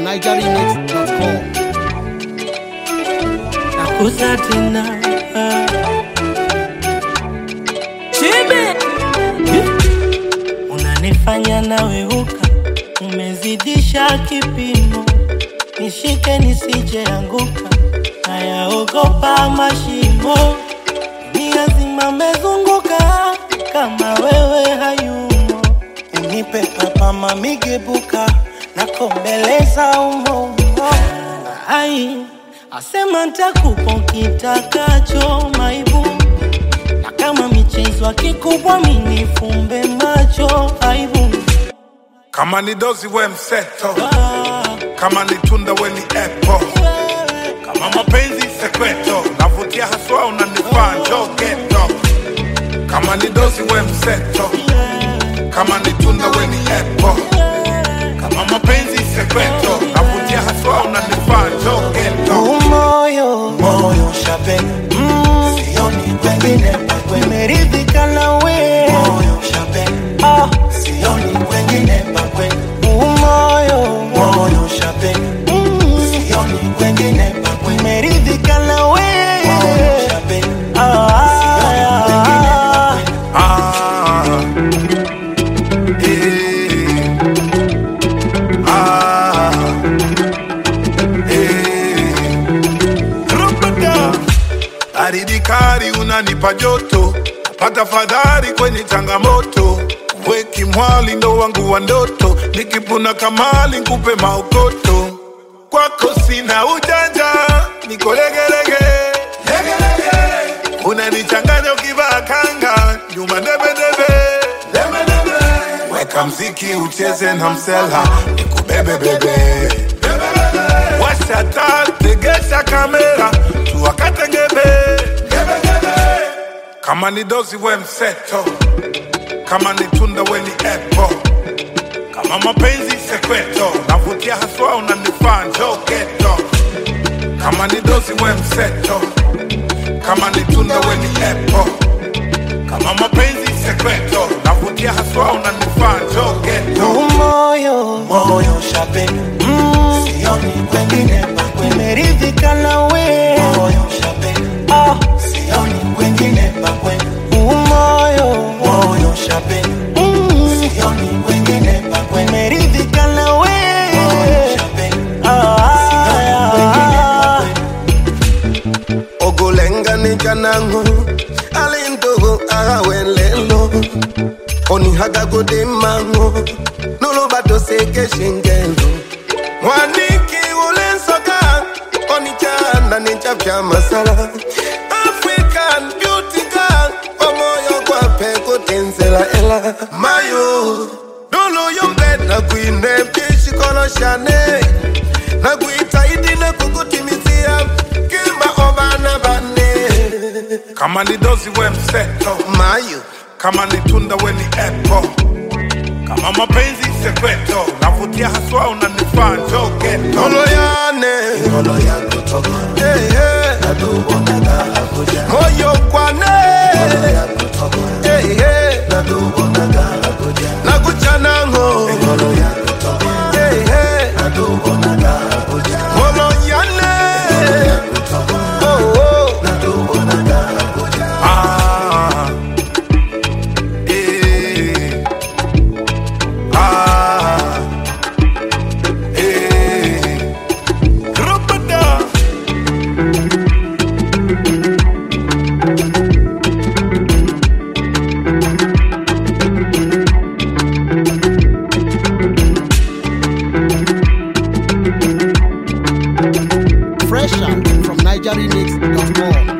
nigeremix.com. nakuza tena chibe unanifanya naweuka umezidisha kipimo nishike nisijeanguka nayaogopa mashimo dunia zima mezunguka kama wewe hayumo unipe papa mamigebuka nakombeleza umoumo ai asema ntakupa kitakacho maibu na kama michezo kikubwa minifumbe macho aibu kama ni dozi we mseto ah, kama ni tunda we ni apple kama mapenzi sekreto navutia haswa unanifaa njo geto kama ni dozi we mseto kama ni tunda we ni apple kama mapenzi sekreto navutia haswa unanifaa njo geto moyo moyo shape mm, sioni kwengine pakwe meridhika nawe moyo shape ah, sioni kwengine pakwe moyo moyo shape mm, sioni kwengine pakwe meridhika nawe moyo shape ah, sioni kwengine pakwe Ah, eh, ah, eh. Rupata. Baridi kali unanipa joto, pata fadhari kwenye changamoto. Weki mwali ndo wangu wa ndoto, nikipuna kamali nkupe maokoto. Kwako sina ujanja, niko legelege legelege. Unanichanganya ukivaa kanga, nyuma debedebe debedebe. Weka mziki ucheze na msela, nikubebe bebe Washa taa, tegesha kamera, tuwakate ngebe kama ni dozi we mseto, kama ni tunda we ni apple, kama mapenzi sekreto, navutia haswa unanifaa njo geto, kama ni dozi we mseto, kama ni tunda we ni apple, kama mapenzi sekreto, navutia haswa unanifaa njo geto. moyo moyo shape mm, sioni kwengine pakwe meridhika nawe moyo shape ah, sioni kwengine pakwe moyo moyo shape mm, sioni kwengine pakwe meridhika nawe moyo shape ah, sioni kwengine pakwe ogolengane janango alintogo agawelelo onihagagode mango nolobato seke shingendo mwaniki ulensoka onichana ninchapya masala african beauty girl omoyo kwape kutenzela ela mayo doloyombed nakwine pishikoloshane nakuitaidi nakukutimizia kimba obana bane kama ni dozi we mseto mayo kama ni tunda we ni apple, kama mapenzi sekreto, navutia haswa unanifaa njo geto. oloyane Eh, eh. moyo kwane Eh, eh. nakuchanango Eh, eh. oloyane Oh, oh. Ah, eh, ah, eh. Rupata. Fresh out from nigeremix.com.